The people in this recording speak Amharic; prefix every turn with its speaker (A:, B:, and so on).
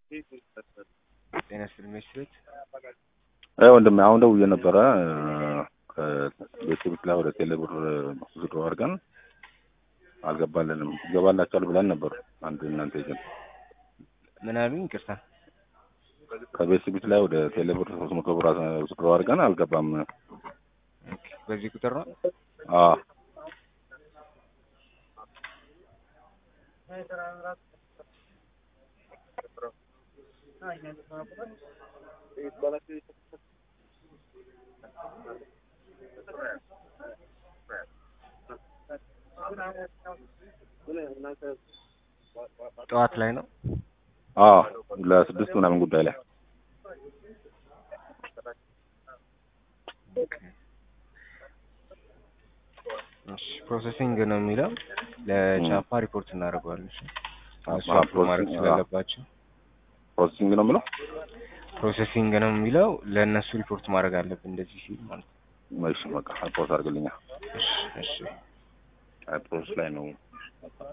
A: ጤና ይስጥልኝ መስፍን
B: አይ ወንድሜ አሁን ደውዬ ነበረ ከቤተሰቦች ላይ ወደ ቴሌ ብር ዝዶ አድርገን አልገባልንም። ይገባላቸዋል ብለን ነበር። አንድ እናንተ ኤጀንት
A: ምን አሉኝ? ይቅርታ
B: ከቤተሰቦች ላይ ወደ ቴሌ ብር ሶስት መቶ ብር ዝዶ አድርገን አልገባም።
A: ኦኬ፣ በዚህ ቁጥር ነው።
B: አዎ
A: ጠዋት ላይ ነው።
B: አዎ ለስድስት ምናምን ጉዳይ ላይ
A: እሺ፣ ፕሮሰሲንግ ነው የሚለው ለቻፓ ሪፖርት እናደርገዋለን። እሺ፣ እነሱ
B: አዎ፣
A: አፕሮቭ ማድረግ
B: ፕሮሰሲንግ፣
A: ስላለባቸው
B: ፕሮሰሲንግ ነው የምለው።
A: ፕሮሰሲንግ ነው የሚለው ለእነሱ ሪፖርት ማድረግ አለብን። እንደዚህ ሲል ማለት ነው።
B: እሺ በቃ ፖስት አድርግልኛ።
A: እሺ፣ እሺ።
B: ፕሮሰስ ላይ ነው